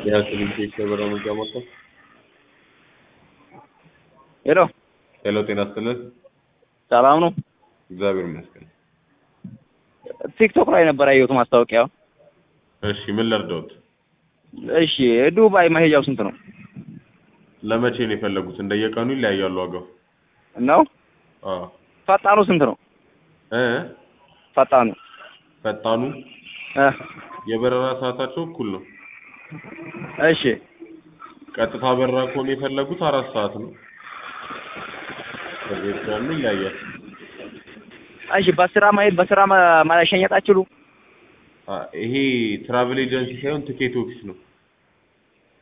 የሀኪም ኬክ የበራ መግዣ ማዕከል ሄሎ ሄሎ፣ ጤና ይስጥልን። ሰላም ነው? እግዚአብሔር ይመስገን። ቲክቶክ ላይ ነበር ያየሁት ማስታወቂያ። እሺ፣ ምን ልርዳዎት? እሺ ዱባይ መሄጃው ስንት ነው? ለመቼ ነው የፈለጉት? እንደየቀኑ ይለያያሉ ዋጋው። ነው አዎ ፈጣኑ ስንት ነው? እ ፈጣኑ ፈጣኑ እ የበረራ ሰዓታቸው እኩል ነው። እሺ ቀጥታ በረራ ከሆነ የፈለጉት አራት ሰዓት ነው። ከቤት ያሉ ይለያያል። እሺ በስራ ማሄድ በስራ መሸኘት አትችሉ? አ- ይሄ ትራቭል ኤጀንሲ ሳይሆን ትኬት ኦፊስ ነው።